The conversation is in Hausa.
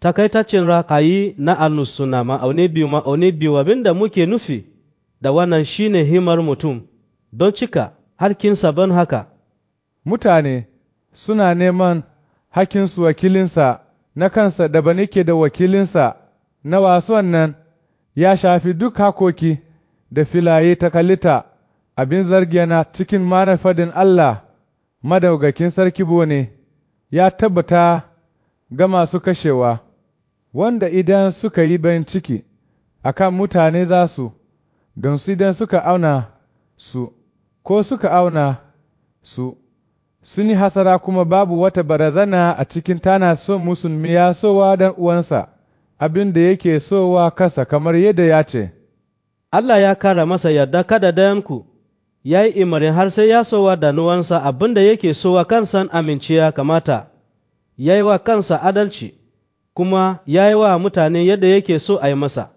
takaitaccen rakayi na annusuna ma'auni biyu ma'auni biyu abinda muke nufi da wannan shine himar mutum don cika harkinsa don haka mutane suna neman hakinsu wakilinsa na kansa da ba nike da wakilinsa na wason nan ya shafi duk hakoki da filaye ta kalita abin zargena cikin marafadin Allah madaugakin sarki bone ya tabbata ga masu kashewa wanda idan suka yi bayan ciki akan mutane za su don su idan suka auna su ko suka auna su sun yi hasara kuma babu wata barazana a cikin tana son musulmi ya sowa dan uwansa abin da yake sowa kasa kamar yadda ya ce Allah ya kara masa yarda kada dayanku ya yi imarin har sai ya sowa da nuwansa abin da yake sowa kansan aminciya kamata ya yi wa kansa adalci kuma ya yi wa mutane yadda yake so a yi masa